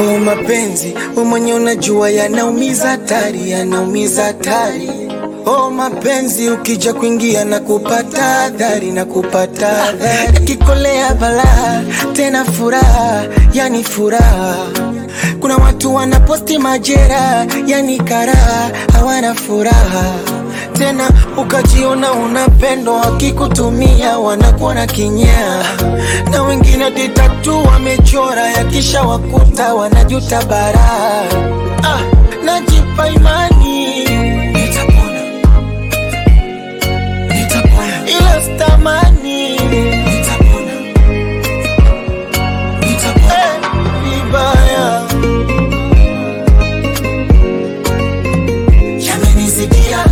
Oh, mapenzi we mwenye unajua yanaumiza hatari, yanaumiza hatari. Oh, mapenzi ukija kuingia na kupata adhari na kupata adhari, yakikolea balaa tena furaha, yani furaha. Kuna watu wanaposti majera, yani karaha, hawana furaha tena ukajiona unapendwa, wakikutumia wanakuona kinyaa, na wengine ditatu wamechora, yakisha wakuta wanajuta baraa. Ah, najipa imani nitapona, nitapona, ila sitamani nitapona, nitapona eh, vibaya yamenizidia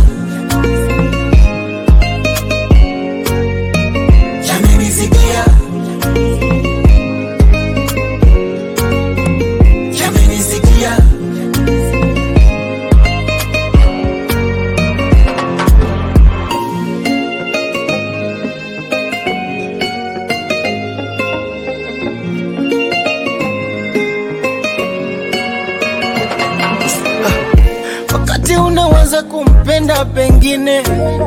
yamenizidia yamenizidia wakati unaweza kumpenda pengine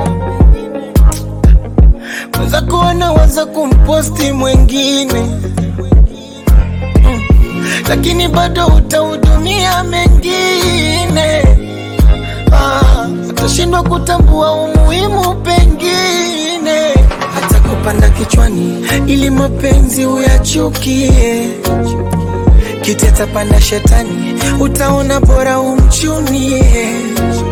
mwenzako anaweza kumposti mwengine mm. lakini bado utahudumia mengine ah, atashindwa kutambua umuhimu pengine hata kupanda kichwani ili mapenzi uyachukie kiti atapanda shetani utaona bora umchunie